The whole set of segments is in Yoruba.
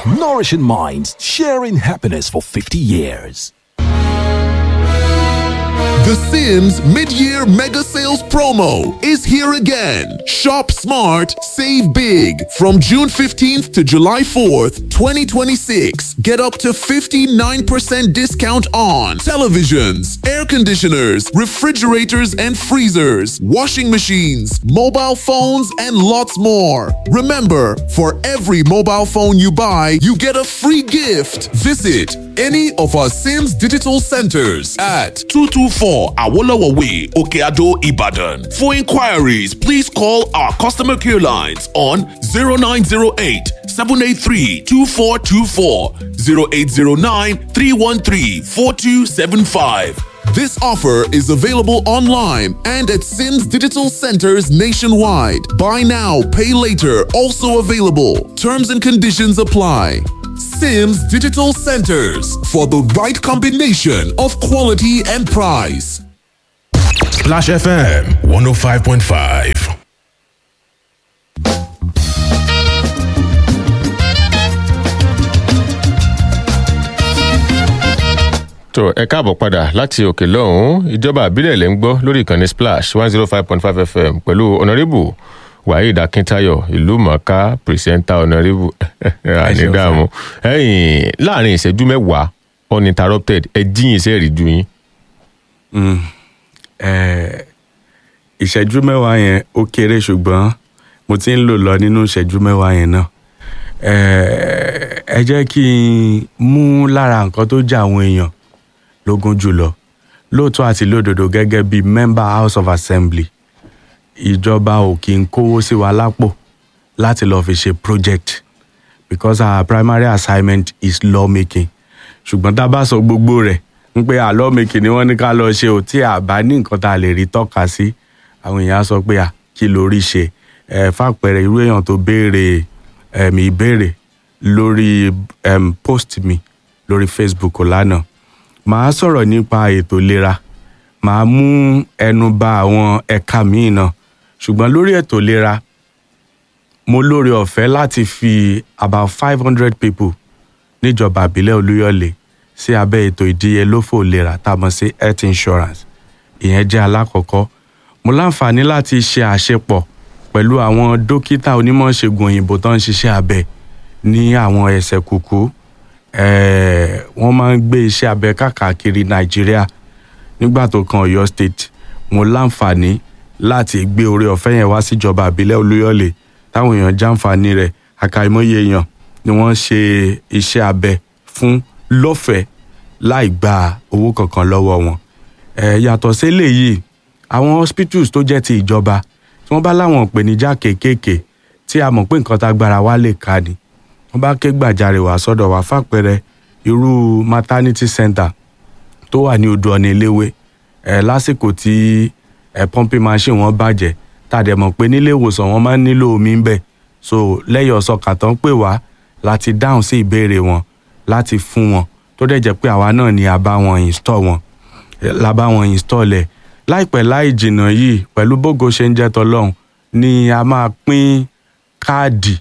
nourishing minds, sharing happiness for 50 years. The Sims mid-year mega sales promo is here again. Shop smart, save big. From June 15th to July 4th, 2026, get up to 59% discount on televisions, air conditioners, refrigerators and freezers, washing machines, mobile phones, and lots more. Remember, for every mobile phone you buy, you get a free gift. Visit any of our Sims digital centers at 224 Awolowo Way, Okeado, Ibadan. For inquiries, please call our customer care lines on 0908 783 2424, 0809 313 4275. This offer is available online and at Sims Digital Centers nationwide. Buy now, pay later, also available. Terms and conditions apply. Sims Digital Centers for the right combination of quality and price. Splash FM 105.5. tó ẹ káàbọ̀ padà láti òkè lọ́hùn-ún ìjọba àbílẹ̀ lẹ́ ń gbọ́ lórí ìkànnì splash one zero five point five fm pẹ̀lú ọ̀nàrẹ́bù waheed akintayo ìlú mọ̀ọ́ká pìrìsẹ́ńtà ọ̀nàrẹ́bù ànídàmú ẹ̀yìn láàrin ìṣẹ́jú mẹ́wàá uninterrupted ẹ jíyìn iṣẹ́ ìrìjú yín. ìṣẹ́jú mẹ́wàá yẹn ó kéré ṣùgbọ́n mo ti ń lò lọ nínú ìṣẹ́jú mẹ́wàá yẹn náà ẹ jẹ́ kí n mú lára nǹkan tó jẹ́ àwọn èèyàn lógún jùlọ lóòótọ́ àti lódodo gẹ́gẹ́ bí member house of assembly ìjọba ò kí ń kówó sí wa lápò láti lọ́ọ́ fi ṣe project because our primary assignment is law making ṣùgbọ́n tá a bá sọ gbogbo rẹ̀ ń pé à law making ni wọ́n ní ká lọ ṣe ò tí a bá ní nǹkan tá a lè rí tọ́ka sí àwọn èèyàn á sọ pé à kí lórí ṣe ẹ fàpẹẹrẹ irú èèyàn tó béèrè ẹ̀mí ìbéèrè lórí um, post mi lórí facebook lánàá màá sọ̀rọ̀ nípa ètò ìlera màá mú ẹnu ba àwọn ẹ̀ka míì náà ṣùgbọ́n lórí ètò ìlera mo lóore ọ̀fẹ́ láti fi about five hundred people níjọba àbílẹ̀ olúyọ̀lé sí abẹ́ ètò ìdíyelófò ìlera tá a mọ̀ sí health insurance ìyẹn jẹ́ alákọ̀ọ́kọ́ mo láǹfààní láti ṣe àṣepọ̀ pẹ̀lú àwọn dókítà onímọ̀ ṣègùn òyìnbó tó ń ṣiṣẹ́ abẹ ní àwọn ẹsẹ̀ kùkú wọ́n máa ń gbé iṣẹ́ abẹ káàkiri nàìjíríà nígbà tó kan ọ̀yọ́ state mo láǹfààní láti gbé oore ọ̀fẹ́ yẹn wá síjọba àbílẹ̀ olúyọ̀lé táwọn èèyàn jàǹfààní rẹ̀ àkàìmọye èèyàn ni wọ́n ṣe iṣẹ́ abẹ fún lọ́fẹ̀ẹ́ láì gba owó kankan lọ́wọ́ wọn yàtọ̀ sí eléyìí àwọn hospitals tó jẹ́ ti ìjọba tí wọ́n bá láwọn ìpèníjà kéékèèké tí a mọ̀ pé nǹkan tá gbára wa lè ka ni wọ́n bá ké gbàjarè wá sọ́dọ̀ wá fàpẹẹrẹ irú maternity center tó wà ní odò ọ̀nà eléwé ẹ̀ lásìkò tí ẹ̀ pumping machine wọn bàjẹ́ tàdé mọ̀ pé nílé ìwòsàn wọn máa ń nílò omi ń bẹ̀ so lẹ́yìn ọ̀sọ̀kà tán pè wá láti dáhùn sí ìbéèrè wọn láti fún wọn tó dẹ̀ jẹ́ pé àwa náà ni a bá wọn install wọn la bá wọn install ẹ̀ láìpẹ́ láì jìnnà yìí pẹ̀lú bógo ṣe ń jẹ́ tọlọ́hún ni a máa pín káàdì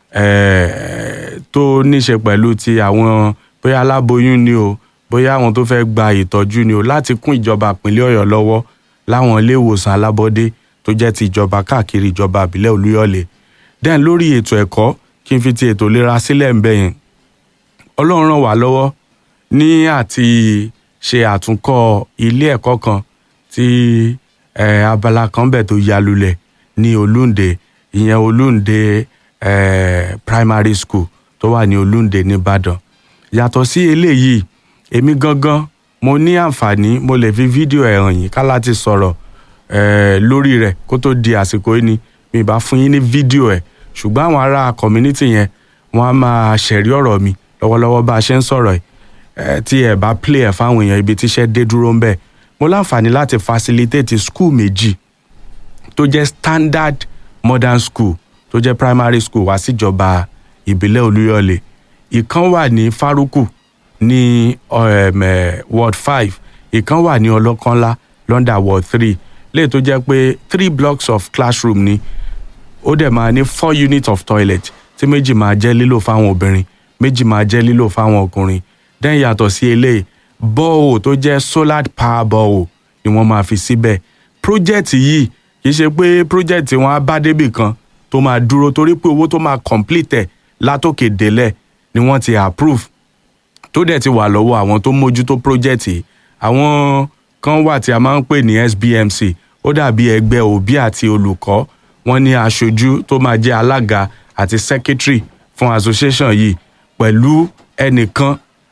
tó níṣe pẹ̀lú ti àwọn bóyá aláboyún ni o bóyá àwọn tó fẹ́ gba ìtọ́jú ni o láti kún ìjọba ìpínlẹ̀ ọ̀yọ́ lọ́wọ́ láwọn ilé ìwòsàn alábọ́dé tó jẹ́ ti ìjọba káàkiri ìjọba ìbílẹ̀ olúyọ̀lé den lórí ètò ẹ̀kọ́ kí n fi ti ètò ìlera sílẹ̀ ń bẹ̀ yẹn ọlọ́run ràn wá lọ́wọ́ ní àti ṣe àtúnkọ́ ilé ẹ̀kọ́ kan tí eh, abala kan bẹ̀ tó yalulẹ̀ ní olúǹde ìyẹn olúǹde eh, primary school tó wà ní olúǹde nìbàdàn yàtọ̀ sí eléyìí èmi gangan mo ní àǹfààní mo lè fi fídíò ẹ̀ hàn yín ká láti sọ̀rọ̀ eh, lórí rẹ̀ kó tó di àsìkò yìí ni mi bá fún yín ní fídíò ẹ̀ ṣùgbọ́n àwọn ará community yẹn wọ́n á máa ṣẹ̀rí ọ̀rọ̀ mi lọ́wọ́lọ́wọ́ bá a ṣe ń sọ̀rọ̀ ẹ̀ tí ẹ̀ bá play ẹ̀ fáwọn èèyàn ibi tíṣẹ́ dé dúró ń bẹ̀ mo láǹfààní láti facilitate school méjì tó jẹ́ standard modern school tó jẹ́ primary school wá síjọba ìbílẹ̀ olúyọ̀lé ìkan wà ní faruku ní um, uh, ward five ìkan wà ní ọlọ́kànlá london ward three léyìí tó jẹ́ pé three blocks of classroom ni ó dẹ̀ máa ní four units of toilet tí méjì máa jẹ́ lílò fáwọn obìnrin méjì máa jẹ́ lílò fáwọn ọkùnrin dẹ́n yàtọ̀ sí eléyìí bọ́ọ̀ tó jẹ́ solar power bọ́ọ̀ ni wọ́n máa fi síbẹ̀ project yìí kì í ṣe pé project wọn á bá débì kan tó máa dúró torí pé owó tó máa complete ẹ̀ látòkè délẹ̀ ni wọ́n ti approve tó dẹ̀ ti wà lọ́wọ́ àwọn tó mójútó project yìí àwọn kan wà tí a máa ń pè ní SBMC ó dàbí ẹgbẹ́ òbí àti olùkọ́ wọ́n ní aṣojú tó máa jẹ́ alága àti secretary fún association yìí pẹ̀lú ẹnìkan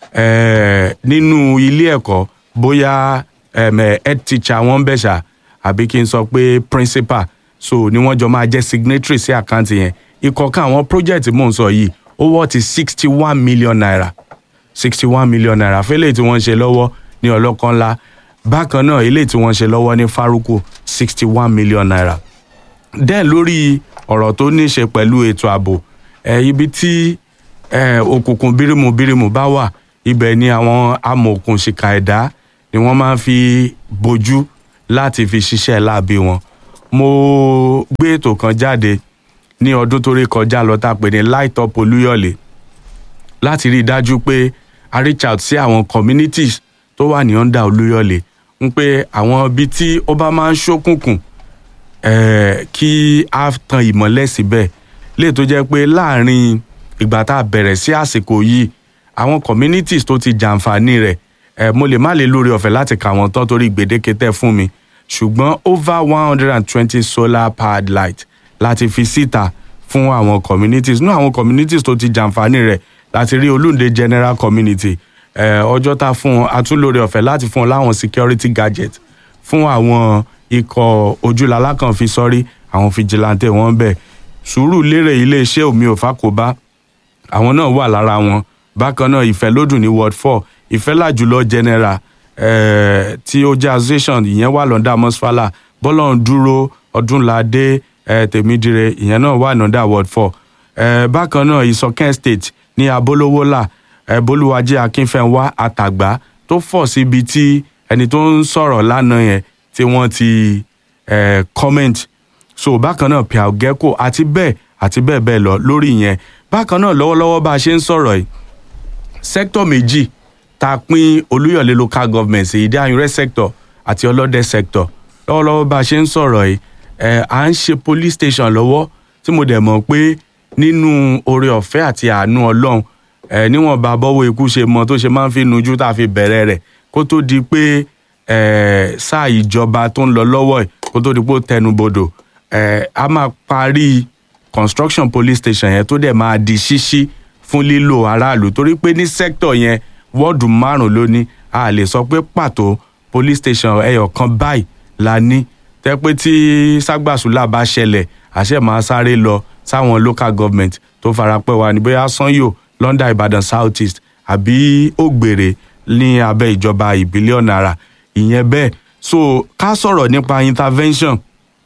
eh, nínú ilé ẹ̀kọ́ bóyá um, head teacher wọn bẹ̀ ṣá àbí kí n sọ pé principal so ni wọ́n jọ máa jẹ́ signatory sí àkáǹtì yẹn ìkọ̀ọ̀kan àwọn project mò ń sọ yìí ó wọ́ ti sixty one million naira sixty one million naira fẹ́lẹ̀ tí wọ́n ń ṣe lọ́wọ́ ní ọlọ́kan ńlá bákan náà eléyìí tí wọ́n ń ṣe lọ́wọ́ ní faruku sixty one million naira dẹ́n lórí ọ̀rọ̀ tó ní í ṣe pẹ̀lú ètò ààbò ẹ̀ ibi tí ẹ̀ òkùnkùn bírímù bírímù bá wà ibẹ̀ ni àwọn amòòkùn ṣìkà ẹ̀dá ni wọ́n máa ń fi bojú láti fi ṣiṣẹ́ láabi wọn mo gbé ètò kan jáde ní ọdún tó rí kọjá lọ tá a pè ní light up olúyọ̀lé láti rí i dájú pé a reach out sí àwọn communities tó wà ní under olúyọ̀lé ń pé àwọn ibi tí ó bá máa ń ṣókùnkùn eh, kí a tan ìmọ́lẹ̀ síbẹ̀ lè tó jẹ́ pé láàrin ìgbà tá a bẹ̀rẹ̀ sí àsìkò yìí àwọn communities tó ti jàǹfààní rẹ̀ eh, mo lè má lè lórí ọ̀fẹ́ láti kà wọ́n tán torí gbèdéke tẹ́ fún mi ṣùgbọ́n over one hundred and twenty solar powered light láti fi síta fún àwọn communities nú àwọn communities tó ti jàǹfààní rẹ̀ láti rí olúnde general community eh, ọjọ́ tá fún wọn atúlórí ọ̀fẹ́ láti fún wọn láwọn security gadget fún àwọn ikọ̀ ojúlalá kan fi sọ́rí àwọn fìjìláńtẹ̀ wọn bẹ̀ sùúrù lérè iléeṣẹ́ omi òfà kò bá àwọn náà wà lára wọn bákan náà ìfẹ́ lódùn ní ward four ìfẹ́ làjùlọ general eh, tí ó jẹ́ association ìyẹn wà lọ́ndà mọ́sálà bọ́lọ́n dúró ọdúnládé eh, tèmídìrẹ ìyẹn náà wà lọ́ndà ward four eh, bákan náà ìsọkẹ́ state ní abolówólà eh, bolúwajẹ́ akínfẹ́ńwá àtàgbà tó fọ̀ síbi tí ẹni tó ń sọ̀rọ̀ lánàá yẹn tí wọ́n ti eh, comment so bákan náà pia gecko àti bẹ́ẹ̀ àti bẹ́ẹ̀ bẹ́ẹ̀ lọ lórí yẹn bákan náà lọ́wọ́lọ́wọ́ bá a ṣe ń sọ̀rọ̀ yìí sector méjì tá a pín olúyọ̀lé local government sí ìdí àyùnrẹ́ sector àti ọlọ́dẹ sector lọ́wọ́lọ́wọ́ bá a ṣe ń sọ̀rọ̀ yìí ẹ̀ à ń ṣe police station lọ́wọ́ tí mo dẹ̀ mọ̀ pé nínú oore ọ̀fẹ́ àti àánú ọlọ́run ẹ̀ níwọ̀n bá bọ́wọ́ ikú ṣe mọ tó ṣe máa ń fi nujú tá a fi bẹ̀rẹ̀ rẹ̀ kó tó di pé ẹ̀ sáà ìjọba tó ń lọ lọ́wọ́ ẹ̀ kó tó di pé ó tẹnubodò ẹ̀ a máa parí construction police station yẹn tó dẹ̀ máa di ṣíṣí fún lílò aráàlú torí pé ní sector yẹn wọ́ọ̀dù márùn ló ní a lè sọ pé pàtó police station ẹyọ kan báyìí la ní tẹ́ pé tí ságbàsúlà bá ṣẹlẹ̀ àṣẹ máa sáré lọ sáwọn local government tó farapẹ́ wa ní bóyá sanyo london ìbàdàn south east àbí ògbèrè ní abẹ́ ìjọba ìbílẹ̀ ọ̀nàrà ìyẹn bẹ́ẹ̀ so ká sọ̀rọ̀ nípa intervention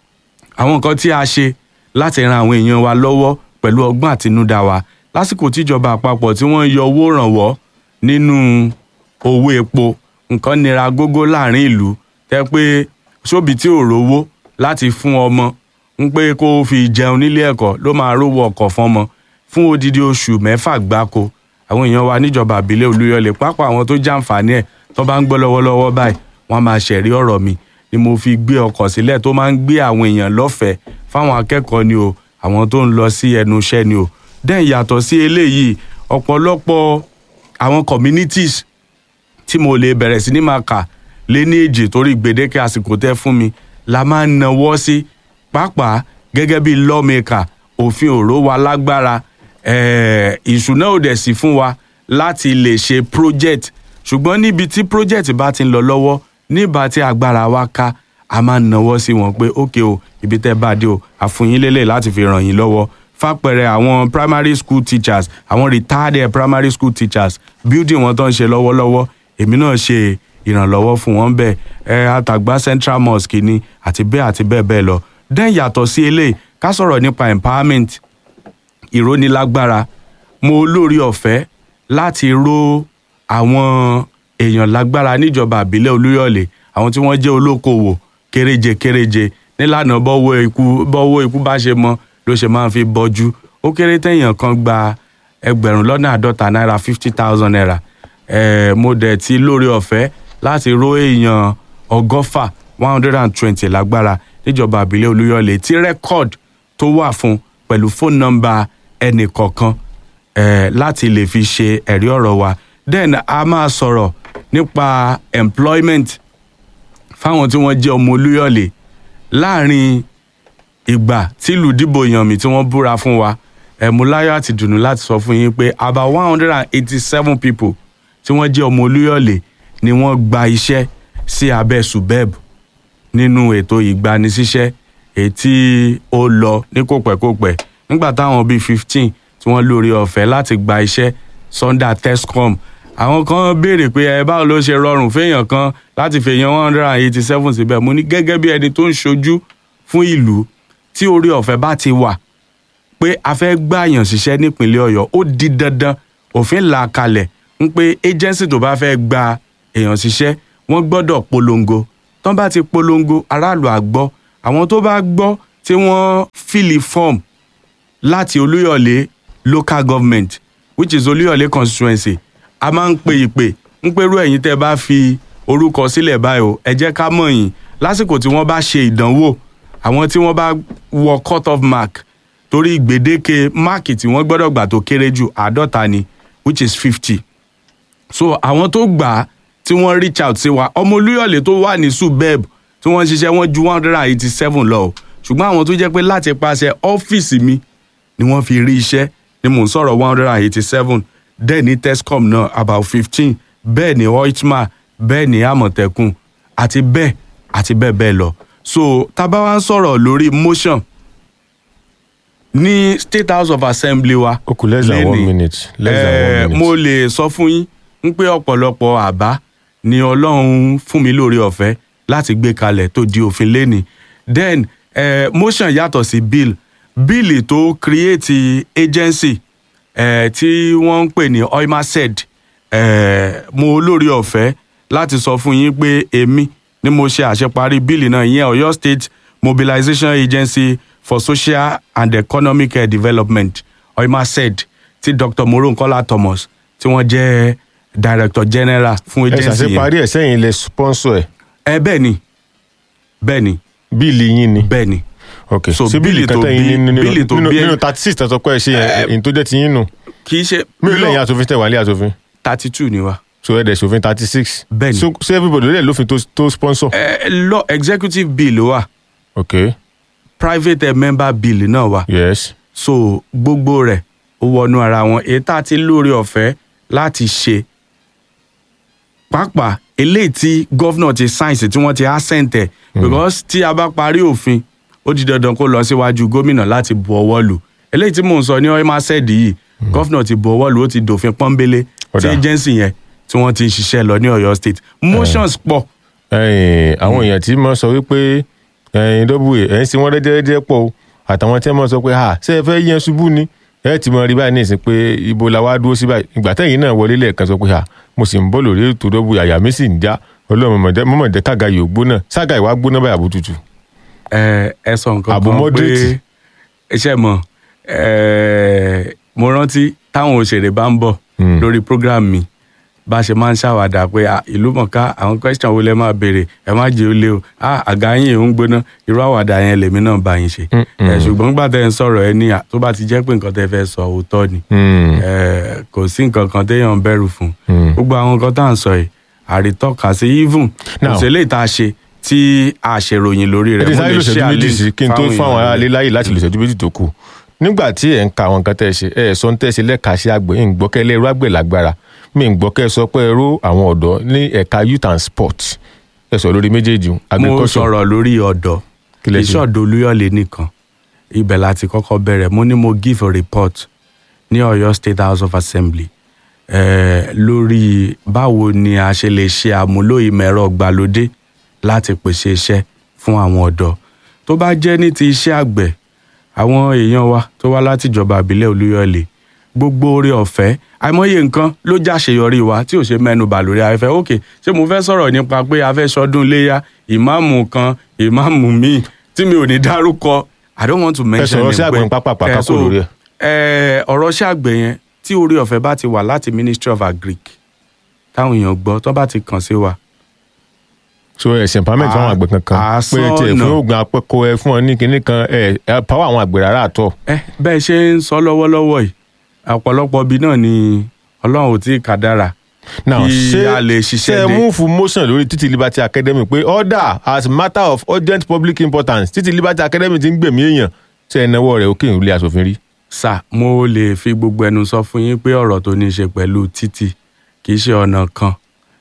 àwọn nǹkan tí a ṣe láti ran àwọn èèyàn wa lọ́wọ́ pẹ̀lú ọgbọ́n àtinúdá wa lásìkò tíjọba àpapọ̀ tí wọ́n yọ owó rànwọ́ nínú owó epo nǹkan nira gógó láàrin ìlú tẹ́ pé sóbì tí ò rówó láti fún ọmọ ń pé kó fi jẹun nílé ẹ̀kọ́ ló máa rówó ọkọ̀ fọ́mọ fún odidi oṣù mẹ́fà gbáko àwọn èèyàn wa níjọba àbílẹ̀ olúyọlé pápá àwọn tó jàǹfààní ẹ̀ tó bá ń gbọ́ lọ́wọ́lọ́wọ́ báyìí wọ́n máa ṣẹ̀rí ọ̀rọ̀ mi ni mo fi gbé ọkọ̀ sílẹ̀ tó máa ń gbé àwọn èèyàn lọ́fẹ̀ẹ́ fáwọn akẹ́kọ̀ọ́ ni o àwọn tó ń lọ sí ẹnu iṣẹ́ ni o dẹ́n yàtọ̀ sí eléyìí ọ̀pọ̀lọpọ̀ àwọn communities tí mo lè bẹ̀rẹ̀ sí ní máa kà lé ní èjì torí gbèdéke àsìkò tẹ́ fún mi la máa ń nawọ́ sí pàápàá gẹ́gẹ́ bí lawmaker òfin òró wa lágbára eh, ìṣúná òdẹ̀ sí fún wa láti lè ṣe project ṣùgbọ́n níbi tí project bá ti ń lọ lọ́wọ́ nígbà tí agbára wa ká a máa ń nawọ́ sí wọn pé ókè o ibi tẹ́ bá dé o àfúnyín lélẹ̀ láti fi ràn yín lọ́wọ́ fàpẹẹrẹ àwọn primary school teachers àwọn retired primary school teachers building wọn tó ń ṣe lọ́wọ́lọ́wọ́ èmi náà ṣe ìrànlọ́wọ́ fún wọn bẹ́ẹ̀ ẹ àtàgbà central mosque ni àti bẹ́ẹ̀ àti bẹ́ẹ̀ bẹ́ẹ̀ lọ dẹ́n yàtọ̀ sí eléyìí ká sọ̀rọ̀ nípa empowerment ìrónilágbára mo lórí ọ̀fẹ́ láti ró àwọn èèyàn lágbára níjọba àbílẹ̀ olúyọ̀lé àwọn tí wọ́n jẹ́ olókoòwò kéréje kéréje nílànà bọ́wọ́ ikú bọ́wọ́ ikú bá ṣe mọ ló ṣe máa ń fi bọ́jú ó kéré téèyàn kan gba ẹgbẹ̀rún lọ́nà àádọ́ta náírà fifty thousand naira eh, mo dẹ̀ ti lórí ọ̀fẹ́ láti ró èèyàn ọgọ́fà one hundred and twenty lágbára níjọba àbílẹ̀ olúyọ̀lé tí rẹ́kọ̀d tó wà fún pẹ̀lú fóònù nọ́mbà ẹnì kọ̀ọ̀kan eh, láti lè fi ṣe ẹ̀rí ọ̀rọ̀ wa then a máa sọ̀rọ̀ nípa employment fáwọn tí wọ́n jẹ́ ọmọ olúyọ̀lé láàrin ìgbà tílù dìbò yàn mí tí wọ́n búra fún wa ẹ̀múláyọ̀ àti dùnú láti sọ fún yín pé about one hundred and eighty-seven people tí wọ́n jẹ́ ọmọ olúyọ̀lé ni wọ́n gba iṣẹ́ sí abẹ́ subeb nínú ètò ìgbanisíṣẹ́ èyí tí ó lọ ní kòpẹ́kòpẹ́ nígbà táwọn bíi fifteen tí wọ́n lórí ọ̀fẹ́ láti gba iṣẹ́ sunday tescom àwọn kan béèrè pé ẹ báwo ló ṣe rọrùn féèyàn kan láti fèèyàn one hundred and eighty seven síbẹ̀ mo ní gẹ́gẹ́ bí ẹni tó ń ṣojú fún ìlú tí orí ọ̀fẹ́ bá ti wà pé a fẹ́ gbàyàn ṣiṣẹ́ nípínlẹ̀ ọ̀yọ́ ó di dandan òfin là kalẹ̀ ń pé agency tó bá fẹ́ gba èèyàn ṣiṣẹ́ wọ́n gbọ́dọ̀ polongo tán bá ti polongo aráàlú àgbọ́ àwọn tó bá gbọ́ tí wọ́n fìlì form láti olúyọ̀lé local government which is olúyọ̀lé constituency a máa ń pe ìpè ń pẹ́rú ẹ̀yin tẹ́ bá fi orúkọ sílẹ̀ báyìí o ẹ jẹ́ ká mọ̀ yín lásìkò tí wọ́n bá ṣe ìdánwò àwọn tí wọ́n bá wọ cut off mark torí gbèdéke máàkì tí wọ́n gbọ́dọ̀ gbà tó kéré jù àádọ́ta ni which is fifty so àwọn tó gbà á tí wọ́n reach out sí wa ọmọ olúyọ̀lé tó wà ní subeb tí wọ́n ń ṣiṣẹ́ wọ́n ju one hundred and eighty seven lọ o ṣùgbọ́n àwọn tó jẹ́ pé láti paṣẹ ọ́fíìsì mi ni wọ́n fi rí iṣẹ́ ni mò ń sọ̀rọ̀ one hundred and eighty seven dẹ́ẹ̀ ní tescom náà about fifteen bẹ́ẹ̀ ni oitma bẹ́ẹ̀ ni àmọ̀tẹ́kùn àti bẹ́ẹ̀ àti bẹ́ẹ̀ bẹ́ẹ̀ lọ so tábà wá ń sọ̀rọ̀ lórí motion ní state house of assembly wa ó kù less than one lénìí, minute less than eh, one minute. mo lè sọ fún yín ń pé ọ̀pọ̀lọpọ̀ àbá ni ọlọ́run fún mi lórí ọ̀fẹ́ láti gbé kalẹ̀ tó di òfin lénìí then eh, motion yàtọ̀ sí bill bill tó create agency eh, tí wọ́n ń pè ní oimased eh, mo lórí ọ̀fẹ́ láti sọ fún yín pé èmi ni mo ṣe àṣeparí bíìlì náà ìyẹn ọ̀yọ́ state mobilization agency for social and economic eh, development oimased tí dr moronkola thomas tí wọ́n jẹ́ director general fún ẹ agency yẹn ṣàṣeparí ẹ̀ sẹ́yìn ilẹ̀ sponsor ẹ̀ ẹ bẹ́ẹ̀ ni bẹ́ẹ̀ ni bíìlì yín ni. bẹ́ẹ̀ ni ok So, ṣé bíìlì bíìlì kan tó tẹ̀yìn bí- nínú bíìlì tó nínú bí ẹ- nínú thirty six tẹ̀sán pé ẹ ṣe yẹn èyí tó jẹ́ ti yín nù kì í ṣe mélòó lẹ́yìn asòfin tẹ̀ wá lé asòfin thirty two ni wa. so ẹ̀ dẹ̀ sòfin thirty six Bẹ́ẹ̀ni. so ṣé everybody lè lófin tó tó sponsor. ẹ lọ executive bill wa ok private eh, member bill náà wa yes so gbogbo rẹ̀ ó wọnú ara wọn èyí tá a ti lórí ọ̀fẹ́ láti ṣe pàápàá eléyìí tí gọ́fúnà ti sáyẹ̀nsì tí wọ́n ti assent ẹ̀ because tí a bá parí òfin ó di dandan kó lọ síwájú gómìnà láti bu ọwọ́ lù eléyìí tí mò ń sọ ní ọ́ẹ́másẹ́ẹ̀dì yìí gọ́fúnà ti bu ọwọ́ lù ó ti dòfin pọ́nbélé tí Ọ̀dà. agency yẹn tí wọ́n ti ń ṣiṣẹ́ lọ ní ọ̀yọ́ state motions pọ̀ ẹ̀yin àwọn èèyàn tí mo sọ wípé ẹ̀yin dọ́bù ẹ̀ ń sin wọ́n rẹ́dẹ́rẹ́dẹ́ pọ̀ o àtàwọn tí wọ́n sọ pé ha ṣé ẹ fẹ́ yẹn ṣubú ni ẹ ti mọ rí báyìí ní ìsìn pé ibo la wá dúró sí báyìí ìgbà tẹ̀yìn náà wọlé lẹ́ẹ̀kan sọ pé ha mo sì ń bọ́ lórí ètò dọ́bù àyà mi sì ń já ọlọ́run mọ̀mọ́dé kága yóò gbóná sága ìwà gbóná báyìí àbútútù. ẹ ẹ sọ nǹkan Àbò kan moderate. pé iṣẹ́ mọ̀ ẹ mo rántí táwọn òṣèré bá ń bọ̀ Hmm. lórí program mi bá a ṣe máa ń ṣàwàdà pé ah, ìlú mọ̀ká àwọn question wo lẹ máa béèrè ẹ má jẹ́ ó lé o ah, àga yín ò ń gbóná irú àwàdà yẹn lèmi náà bá yín ṣe Mm, mm. ẹ ṣùgbọ́n nígbà tẹ́ ẹ ń sọ̀rọ̀ ẹ ní à, tó bá ti jẹ́ pé nǹkan tẹ́ fẹ́ sọ òótọ́ ni Hmm. ẹ kò sí nǹkan kan téèyàn ń bẹ̀rù fún Hmm. gbogbo àwọn nǹkan tá à ń sọ yìí àrítọ́ka sí even Now- kò sí eléyìí tá a ṣe tí a ṣèròyìn lórí ẹ rẹ̀ ti mo sáré lè lò ṣẹ́jú share méjì link sí kí n tó fún àwọn èèyàn aráalé láyè láti lò ṣẹ́jú méjì tó kù nígbà tí ẹ̀ ń ka àwọn nǹkan tẹ́ ẹ ṣe ẹ̀ sọ ń tẹ́ ẹ ṣe lẹ́ka sí àgbẹ̀ ẹ̀ ń gbọ́ kẹ́ lẹ́rú àgbẹ̀ lágbára mi ń gbọ́ kẹ́ ẹ sọ pé ẹ ró àwọn ọ̀dọ́ ní ẹ̀ka youth and sport ẹ sọ lórí méjèèjì mo agriculture sọ̀rọ̀ lórí ọ̀dọ̀ Kí lẹ ṣe? ìṣọ̀dọ̀ olúyọ̀lé nìkan ibẹ̀ láti kọ́kọ́ bẹ̀rẹ̀ mo ní mo give a report ní ọ̀yọ́ state house of assembly eh, lórí báwo ni a ṣe lè ṣe àmúlò ìmọ̀ ẹ̀rọ gbàlódé láti pèsè iṣẹ́ fún àwọn ọ̀dọ́ tó bá jẹ́ ní ti iṣẹ́ àgbẹ̀ àwọn èèyàn wa tó wá láti ìjọba àbílẹ̀ olúyọ̀lé gbogbo oore ọ̀fẹ́ àìmọye nǹkan ló jáṣeyọrí wa tí ò ṣe mẹ́nu bà lórí afẹ́fẹ́ òkè ṣé mo fẹ́ sọ̀rọ̀ nípa pé a fẹ́ sọdún léyà ìmáàmù kan ìmáàmù míì tí mi ò ní dárúkọ i don't want to mention sọ̀rọ̀ sí him àgbẹ̀ pé- pápá Eh, pákákó so, lórí ẹ̀. eh, ọ̀rọ̀ sí àgbẹ̀ yẹn tí orí ọ̀fẹ́ bá ti wà láti ministry of agric táwọn èèyàn gbọ́ tó bá ti kàn sí wa so ẹ̀sìn empowerment fáwọn àgbẹ̀ kankan àsán pé tiẹ̀ ọ̀nà. fún oògùn apẹ́kọ ẹ fún ọ ní kinní kan ẹ ẹ power àwọn àgbẹ̀ rárá àtọ̀ ẹ bẹ́ẹ̀ ṣe ń sọ lọ́wọ́lọ́wọ́ yìí ọ̀pọ̀lọpọ̀ ibi náà ni ọlọ́run ò tí ì kádàrà now kí ṣé a lè ṣiṣẹ́ ṣe dé. move motion lórí títí liberty academy pé order as matter of urgent public importance títí liberty academy ti ń gbèmí èèyàn ṣe ẹ náwó rẹ̀ òkè ìrùlé asòfin rí. sà mo lè fi gbogbo ẹnu sọ fún yín pé ọ̀rọ̀ tó ní í ṣe pẹ̀lú títì kì í ṣe ọ̀nà kan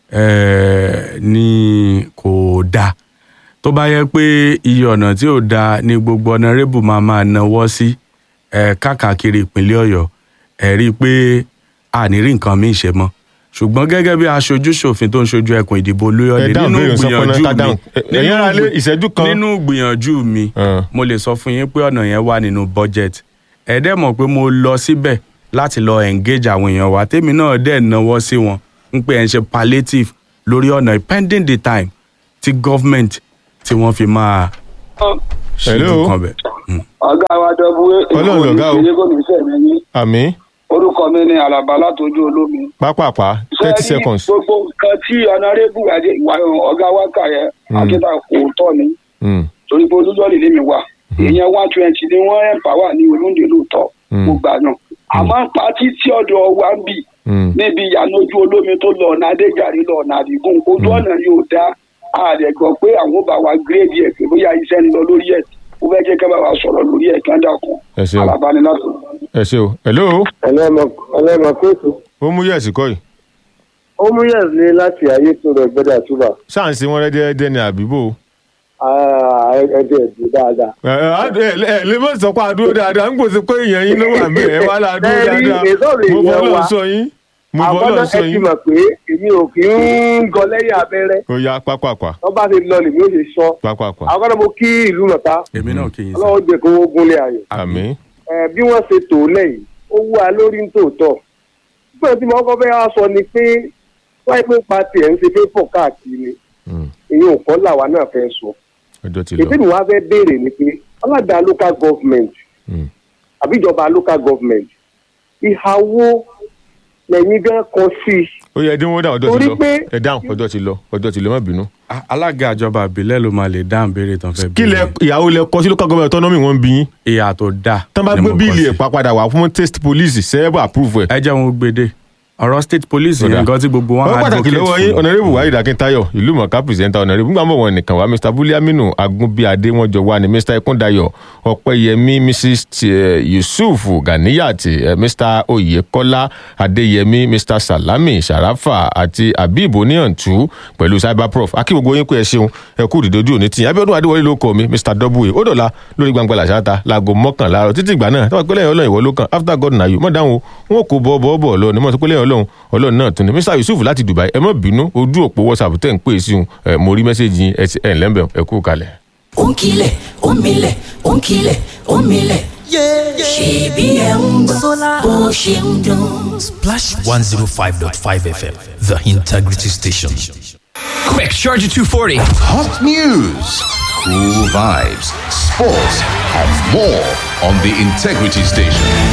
eh, ni kò dáa tó bá yẹ pé iye ọ̀nà tí ò dáa ni gbogbo ọ̀nàrẹ́bù máa máa náwó sí eh, káàkiri ìpínlẹ̀ ọ̀yọ́ ẹ̀ rí i pé a ní rí nǹkan míì ṣe mọ́ ṣùgbọ́n gẹ́gẹ́ bí aṣojú ṣòfin tó ń ṣojú ẹkùn ìdìbò olóyọ̀lé Ẹ dáhùn nínú béèrè sọ pé náà ká gbìyànjú dáhùn. Ẹ- mi ẹ̀yin ará lé nínú ìṣẹ́jú kan. nínú gbìyànjú mi Ah. mo lè sọ fún yín pé ọ̀nà yẹn wà nínú budget ẹ dẹ́ mọ̀ pé mo lọ síbẹ̀ láti lọ engage àwọn èèyàn wa tèmi náà dẹ̀ náwó sí wọn ń pè ẹ̀ ń ṣe palliative lórí ọ̀nà yìí, pending the time tí government tí wọ́n fi máa ṣe Hello? nǹkan bẹ̀. Mm. ọ̀gá wa dọ́bú Ọlọ́run lọ̀gá o. ìṣẹ́yẹ kò ní sẹ́mi yín àmì orúkọ mi ni alaba látọjú olómi. pápápá thirty Ṣé rí seconds. gbogbo nǹkan tí ọ̀nàrẹ́bù àti ìwà ọ̀gá wa kà yẹ akíta òótọ́ ni Mm. torí pé olújọ́lì lèmi wà èèyàn one twenty ni wọ́n ẹ̀mpáwà ní olóńdè lóòótọ́ Mm. mo gbà náà àmọ́ pátí tí ọ̀dọ̀ wa ń bì Mm. níbi ìyànà ojú olómi tó lọ ọ̀nà adéjàre lọ ọ̀nà àdìgún ojú ọ̀nà yóò dá ààrẹ gbọ́ pé àwọn bá wa gírèdì ẹ̀ pé bóyá iṣẹ́ ń lọ lórí ẹ̀ ó fẹ́ jẹ́ kẹ́ bá wa sọ̀rọ̀ lórí ẹ̀ kí wọ́n dákun ẹ ṣeun alábánilátò. ẹ ṣe o hello ẹlẹ́mọ̀ kóòtù ó mú yẹ̀sì kọ́ yìí ó mú yẹn ní láti ayé tó rẹ̀ gbẹ́dà túbà ṣáà ń ṣe wọn rẹ́dẹ́rẹ́dẹ́ ní àbíbò. ẹ̀ẹ́dẹ̀ ẹ̀dùn dáadáa. ẹ ẹ ẹ ẹ lè má sọ pé àdúró dáadáa ń gbèsè pé èèyàn yín ló wà ń bẹ ẹ wá là àdúró Bẹ́ẹ̀ni, dáadáa èso lè mo yẹn bọ́ lọ wá. sọ yín mo bọ́ àwọn lọ náà sọ ẹ ti yín mọ̀ pé èmi ò kí ń gọ lẹ́yìn abẹ́rẹ́ ó yá pápápá wọ́n bá ti lọ lèmi ó ṣe sọ. pápápá àwọn kan náà mo kí ìlú mọ̀ta èmi náà kì í sọ. ọlọ́run jẹ́ kó ogun lé ayọ̀. àmì Ẹ, bí wọ́n ṣe tò lẹ́yìn ó wú wa lórí nítòótọ́. pé tí mo kọ́ fẹ́ wá sọ ni pé wáyé pé pati ẹ̀ ń ṣe pé pọ̀ káàkiri èyí ò kọ́ làwa náà fẹ́ sọ. ọjọ́ ti lọ èdè mi wá fẹ́ béèrè ni pé ọlọ́dà local government Mm. àbíjọba local government ìhàwó lẹ́yìn gan kan sí i. ó yẹ ẹdínwó dáhùn ọjọ́ ti Torí lọ pé- ẹ dáhùn ọjọ́ ti lọ ọjọ́ ti lọ má bínú. A- alága ìjọba ìbílẹ̀ ló máa lè dáhùn béèrè tán fẹ́ kí lẹ ìyàwó lẹ kọ sí local government autonomy wọn ń bí yín ìyá tó dáa. tán bá ni gbé mo kọ bíìlì sí. ẹ̀ pàpadà wà fún test police sẹ́ẹ̀bù approve ẹ̀. ẹ jẹ́ wọn gbèdé ọ̀rọ̀ state police Ó yẹn dáa. nǹkan tí gbogbo wọn wọ́n pàtàkì advocate lọ́wọ́ fún yín ni. ọ̀nàrẹ́bù wáyé dàkíntayọ̀ ìlú mọ̀ká pìrìsẹ́ńtà ọ̀nàrẹ́bù nígbà mọ̀ wọn nìkan wá mr buliaminu agunbíadé wọn jọ wá ní mr ikúndayọ̀ ọ̀pẹ́yẹmí mrs T- eh, yusuf ganiyat eh, mr oyekola adéyẹmí mr salami sharafa àti habib oníyàntú pẹ̀lú cyberprof akí gbogbo yín pé ẹ ṣeun ẹ kú ìdídójú òní tìyàn abiodun adéwọlé ló kọ mi mr w ó dọ̀la lórí gbangba làṣáta láago mọ́kànlá àárọ̀ títí ìgbà náà tọ́wọ́ pẹ́lẹ́ ọlọ́run ìwọ ló kàn after god na you mọ̀ dáhùn o wọn kò bọ́ bọ́ bọ́ lọ ni mọ̀ tó pẹ́lẹ́ ọlọ́run ọlọ́run náà tún ni mr yusuf láti dubai ẹ má bínú ojú òpó whatsapp tẹ̀ ń pè sí un ẹ mo rí mẹ́sẹ̀gì yín ẹ ti- ẹ ǹlẹ́ ń bẹ̀ ẹ kú kalẹ̀. Onkile, omile, onkile, omile. Ṣèbí ẹ̀ ń gbọ́ bó ṣe ń dún. Splash 105.5 FM, the integrity station. Quick, Charger 240. Hot news, cool vibes, sports, and more on the Integrity Station.